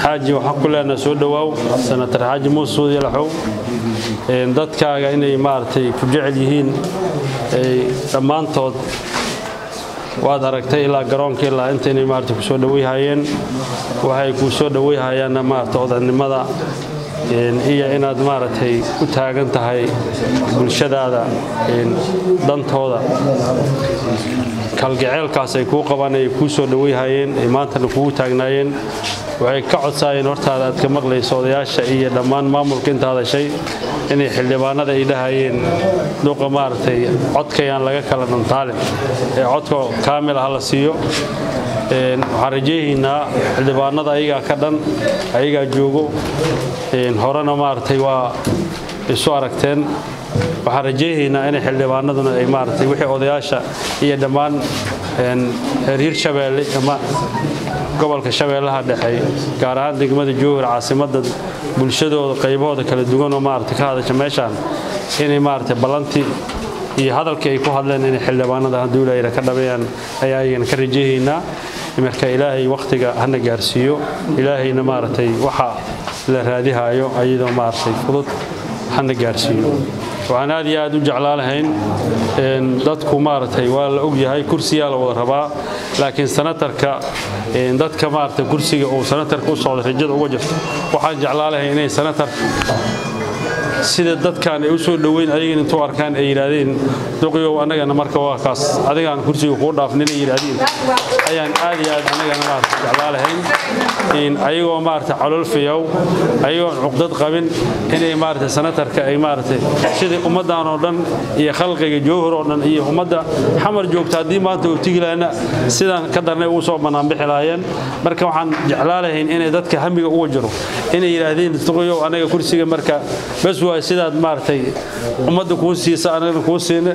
xaaji waxaan ku leenaha soo dhowaaw senatar xaaji muusuud yalaxow dadkaaga inay maaragtay ku jecel yihiin dhammaantood waad aragtay ilaa garoonka ilaa intaynay maarata ku soo dhowayhayeen waxay kuu soo dhowayhayaanna maarata odanimada iyo inaad maaragtay u taagan tahay bulshadaada dantooda kalgaceelkaas ay kuu qabaan ay kuu soo dhowayhayeen ay maantana kugu taagnaayeen waxay ka codsaayeen hortaada aad ka maqlayso odayaasha iyo dhammaan maamulka inta hadashay inay xildhibaanada ay dhahayeen duqa maaragtay codkayaan laga kala dhantaalin ee codka kaamil ah la siiyo waxaan rajayhaynaa xildhibaanada ayagaa ka dhan ayagaa joogo horena maaragtay waa isu aragteen waxaan rajayhaynaa inay xildhibaanaduna ay maaragtay wixii odayaasha iyo dhammaan reer hirshabeelle ama gobolka shabeellaha dhexe gaar ahaan degmada jowhar caasimadda bulshadooda qaybahooda kala duwanoo maaragtay ka hadasha meeshaan inay maaragtay ballantii iyo hadalkii ay ku hadleen inay xildhibaanada haduulayra ka dhabeeyaan ayaa ayagana ka rajayhaynaa marka ilaahay wakhtiga hana gaarsiiyo ilaahayna maaragtay waxa la raadihaayo ayadoo maaragtay fudud hana gaarsiiyo waxaan aad iyo aad u jeclaalahayn dadku maaragtay waa la ogyahay kursiyaa la wada rabaa laakiin sanatarka dadka maaragtay kursiga uu sanatarka u socda rajada uga jirto waxaan jeclaalahayn inay sanatar sida dadkan ay u soo dhoweyn ayagana intuu arkaan ay yidhaahdeen duqyow annagana marka waa kaas adigaan kursiga kuu dhaafnin ay yidhaahdeen ayaan aad iyo aad annagana maarata jeclaalahayn ayagoo maarata caloolfayow ayagoon cuqdad qabin inay maarata sanatarka ay maaragtay sidai ummaddan oo dhan iyo khalqiga jowhar oo dhan iyo ummadda xamar joogta haddii maanta uu tigi lahayna sidaan ka darnay ugu soo bannaanbixi lahaayeen marka waxaan jeclaalahayn inay dadka hamiga uga jiro inay yidhaahdeen duqyow annaga kursiga marka bas waa sidaad maaragtay ummadda kuu siisa anagana kuu siina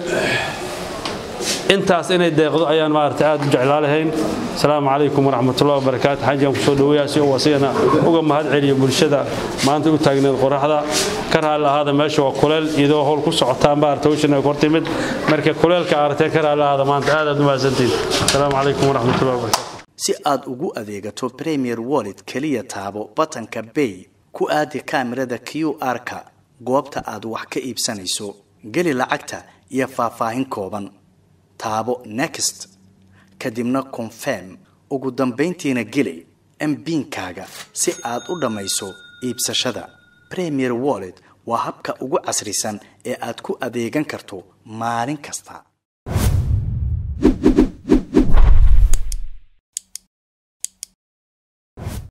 intaas inay deeqdo ayaan maaragtay aad u jeclaalahayn asalaamu calaykum waraxmatullahi wabarakaatu xajigaan kusoo dhoweeyaa si uu asigana uga mahad celiyo bulshada maanta u taagneed qoraxda ka raalli ahaada meesha waa kuleel idoo howl ku socotaan maarata hawshan ay kor timid marka kuleelka aragtee ka raalli ahaada maanta aad aad u mahadsantiin asalaamu calaykum waraxmatullahi wabarakatu si aad ugu adeegato premier wallet keliya taabo batanka bay ku aadi kaamirada q r-ka goobta aad wax ka iibsanayso geli lacagta iyo faahfaahin kooban taabo next kadibna confirm ugu dambayntiina geli mbiinkaaga si aad u dhammayso iibsashada premier wallet waa habka ugu casrisan ee aad ku adeegan karto maalin kasta